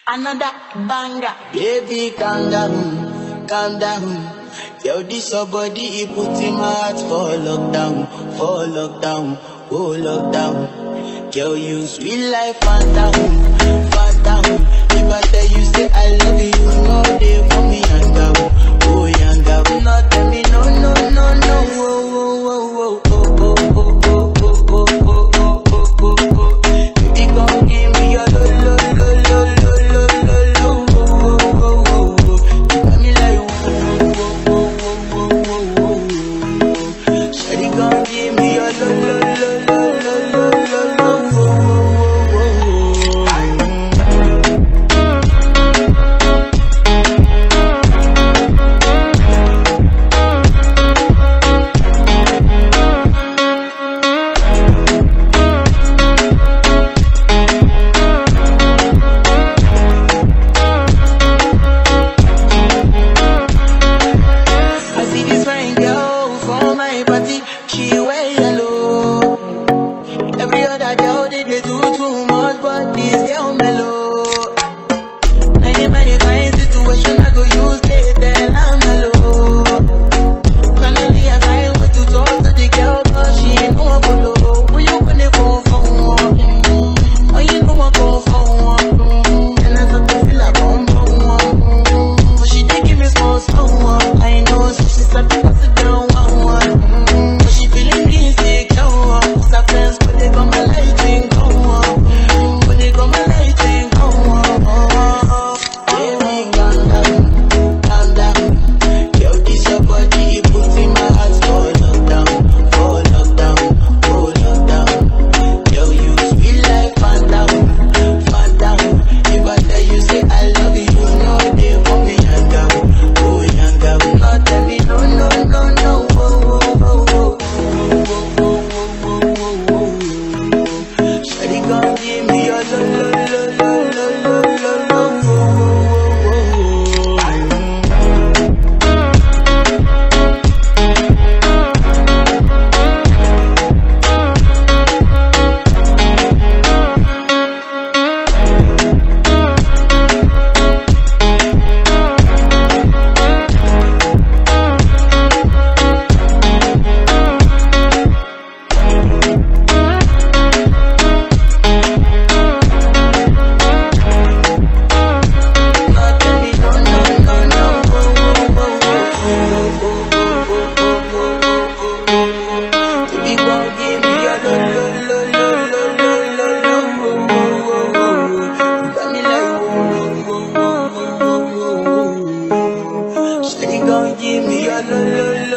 Another banger. Baby, calm down, calm down. Yo, this your body, it put in my heart for lockdown, for lockdown, oh lockdown. Yo, you sweet life, phantom, phantom. If I tell you say I love you, you know they for me yanga, oh yanga. No tell me no, no, no, no, oh, oh, oh, oh, oh, oh, oh, oh, oh, oh, oh, oh, oh, oh. Baby, come give me your lo, lo, lo, lo, lo, lo, lo, lo, oh, oh, oh, oh, oh. You got me like, oh, oh, oh, oh, oh, oh, oh, oh. Shawty, come give me your lo, lo, lo, lo, lo, lo, lo, lo, oh, oh, oh, oh, oh. I see this fine girl for my party, she wear yellow. Every other girl they, they do too much, but this girl mellow. Many, many kind situation I go use they tell I'm mellow. Finally I find way to talk to the girl, but she ain't no one follow. When you gonna go for one? Mm, Oh, you know I go for one. Mm, And I start to feel like bum bum one. Mm, But she dey give me small small one. I know so she start to pass it down one one. Mm, But she feeling insecure. one. Cause her friends when they come my light ring go on. Mm, When they come my light ring go on. Baby, calm down, calm down. Yo, this your body, it puts in my heart for lockdown, for lockdown, for lockdown. Yo, you sweet like phantom, phantom. If I tell you say I love you, you know they for me yanga, oh yanga. No tell me no, no, no, no, oh, oh, oh, oh, oh, oh, oh, oh, oh, oh. Shawty gon' give me your lo, lo, lo, lo, lo, lo, lo, lo, oh, oh, oh, oh, oh. Give me your lo lo